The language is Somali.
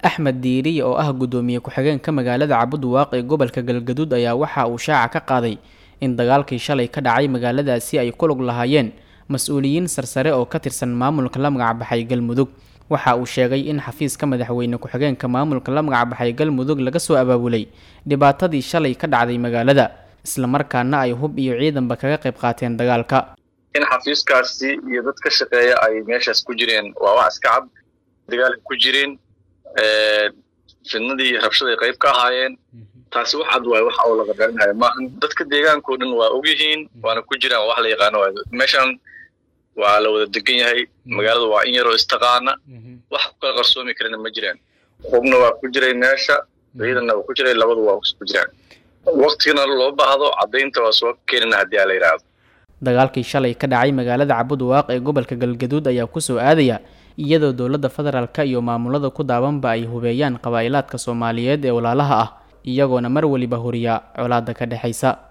axmed diiriye oo ah guddoomiye ku-xigeenka magaalada cabudwaaq ee gobolka galgaduud ayaa waxa uu shaaca ka qaaday in dagaalkii shalay ka dhacay magaaladaasi ay ku lug lahaayeen mas-uuliyiin sarsare oo ka tirsan maamulka la magacbaxay galmudug waxa uu sheegay in xafiiska madaxweyne ku-xigeenka maamulka la magacbaxay galmudug laga soo abaabulay dhibaatadii shalay ka dhacday magaalada islamarkaana ay hub iyo ciidanba kaga qayb qaateen dagaalka in xafiiskaasi iyo dad ka shaqeeya ay meeshaas ku jireen waa wax iska cad dagaalka ku jireen fidnadii iyo rabshada ay qayb ka ahaayeen taasi wax cad waayo waxa oo laga dhalinayo maahan dadka deegaankao dhan waa ogyihiin waana ku jiraan wax la yaqaano waayo meeshan waa la wada degan yahay magaalada waa in yaroo istaqaana wax ku kala qarsoomi karana ma jiraan hubna waa ku jiray meesha ciidanna waa ku jiray labadu waa ku jiraan waktigana loo baahdo caddaynta waa soo keenina haddii aa la yidhaahdo dagaalkii shalay ka dhacay magaalada cabudwaaq ee gobolka galgaduud ayaa kusoo aadaya iyadoo dowladda federaalka iyo maamulada ku daabanba ay hubeeyaan qabaa'ilaadka soomaaliyeed ee walaalaha ah iyagoona mar weliba horiya colaada ka dhexaysa